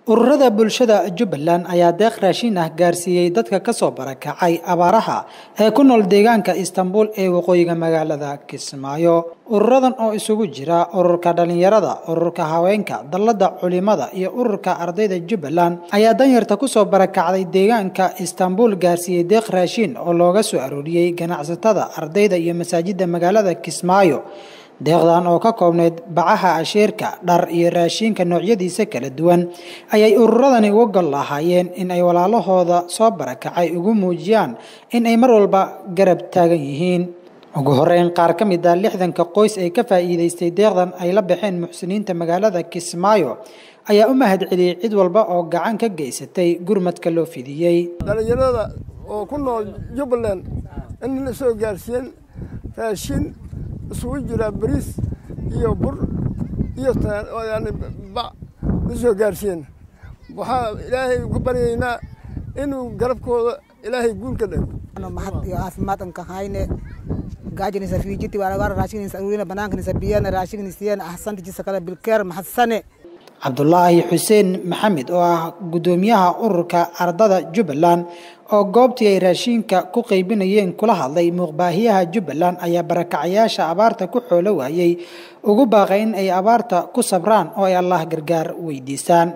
ururada bulshada jubbaland ayaa deeq raashin ah gaarsiiyey dadka kasoo barakacay abaaraha ee ku nool deegaanka istanbul ee waqooyiga magaalada kismaayo ururadan oo isugu jira ururka dhalinyarada ururka haweenka dallada culimada iyo ururka ardayda jubbaland ayaa danyarta kusoo barakacday deegaanka istanbul gaarsiiyey deeq raashin oo looga soo arooriyey ganacsatada ardayda iyo masaajida magaalada kismaayo deeqdan oo ka koobneyd bacaha asheerka dhar iyo raashinka noocyadiisa kala duwan ayay ururadani uga gol lahaayeen in ay walaalahooda soo barakacay ugu muujiyaan in ay mar walba garab taagan yihiin ugu horeyn qaar ka mid ah lixdanka qoys ee ka faa'iidaystay deeqdan ay la baxeen muxsiniinta magaalada kismaayo ayaa u mahad celiyey cid walba oo gacan ka geysatay gurmadka loo fidiyey dhalinyarada oo ku nool jubbaland in la soo gaarsiiyeen raashin isugu jira bariis iyo bur iyo yani bac la soo gaarsiiyeen waxaa ilaahay ku baryaynaa inuu garabkooda ilaahay guul ka dhigo mahad iyo caafimaad an ka hayne gaajinisa fiijiti walagar raashinisa urina banaankanisa biyana raashinisiyan ahsantijisa kale bilkeer mahadsane cabdulaahi xuseen maxamed oo ah guddoomiyaha ururka ardada jubbaland oo goobtii ay raashinka ku qaybinayeen kula hadlay muuqbaahiyaha jubbaland ayaa barakacayaasha abaarta ku xoolo waayey ugu baaqay in ay abaarta ku sabraan oo ay allah gargaar weydiisaan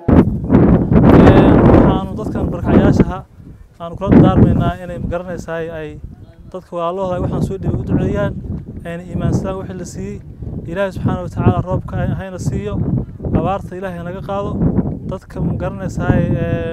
waxaanu dadkan barakacayaashaha aanu kula daarmaynaa inay magaranaysaay ay dadka walaalahooda ay waxaan soo dhibi u duceeyaan ayna iimaansadaan wixii la siiyey ilaahay subxaana watacaala roobka hayna siiyo abaarta ilaahay naga qaado dadka magaranaysaay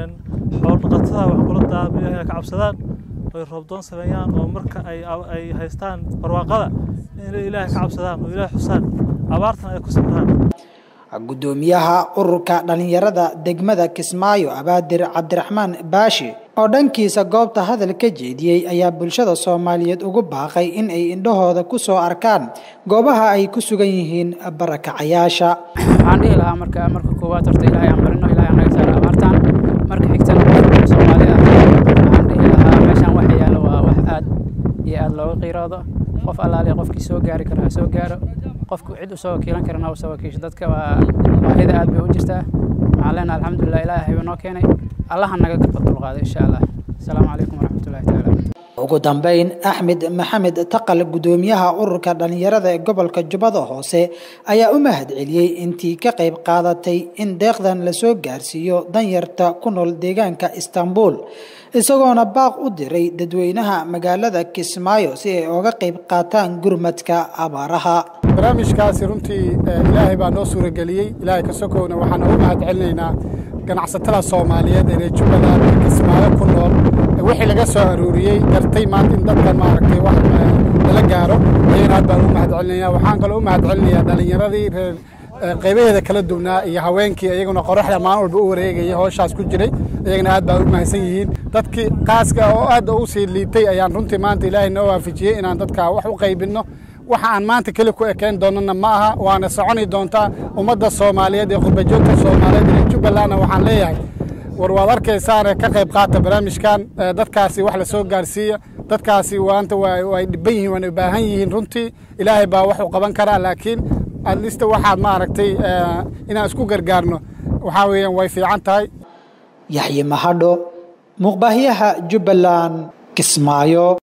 xoolo dhaqatada waxaan kula daarmay inay ka cabsadaan oy roobdoon sameeyaan oo marka ay ay haystaan barwaaqada inay ilaahay ka cabsadaan oo ilaahay xusaan abaartana ay ku samraan guddoomiyaha ururka dhalinyarada degmada kismaayo abaadir cabdiraxmaan baashi oo dhankiisa goobta hadal ka jeediyey ayaa bulshada soomaaliyeed ugu baaqay in ay indhahooda ku soo arkaan goobaha ay ku sugan yihiin barakacayaasha waxaan dhihi lahaa marka marka koowaad horta ilaahay aan barino ilaahay aan naga saaro abaartaan marka xigtana qofka soomaali ah waxaan dhihi lahaa meeshaan waxa yaalo waa wax aad iyo aad looga qiiroodo qof allaale qofkii soo gaari karo ha soo gaaro qofku cid usoo wakiilan karana ha usoo wakiisho dadka waa baahida aad bay u jirtaa waxaan leenahay alxamdulilah ilaahay baa noo keenay allaha naga dulqaado insha allah asalaamu calaykum waraxmatullahi taala ugu dambeyn axmed maxamed taqal guddoomiyaha ururka dhalinyarada ee gobolka jubbada hoose ayaa u mahad celiyey intii ka qayb qaadatay in deeqdan lasoo gaarsiiyo danyarta ku nool deegaanka istanbul isagoona baaq u diray dadweynaha magaalada kismaayo si ay oga qayb qaataan gurmadka abaaraha barnaamijkaasi runtii ilaahay baa noo suurageliyey ilaahay ka sokowna waxaan ugu mahad celinaynaa ganacsatada soomaaliyeed ee reer jubbaland ee kismaayo ku nool wixii laga soo aruuriyey gartay maanta in dadkan maaragtay wax lala gaaro ayagana aad baan ugu mahad celinaya waxaan kaloo u mahad celinayaa dhalinyaradii reer qaybaheeda kala duwnaa iyo haweenkii iyaguna qoraxda maalin walba u wareegaya howshaas ku jiray iyagana aad baan u mahadsan yihiin dadkii qaaska oo aad u sii liitay ayaan runtii maanta ilaahay noo waafajiyey inaan dadka wax u qaybinno waxa aan maanta keli ku ekeen doonana ma aha waana soconi doontaa ummadda soomaaliyeed ee khurbajoogta soomaaliyeed ee jubbalandna waxaan leeyahay war waad arkaysaane ka qayb qaata barnaamijkan dadkaasi wax la soo gaarsiiya dadkaasi waanta way dhiban yihiin waana baahan yihiin runtii ilaahay baa wax u qaban karaa laakiin adlista waxaad maaragtay inaan isku gargaarno waxaa weeyaan way fiican tahay yaxye mahadho muuqbaahiyaha jubbaland kismaayo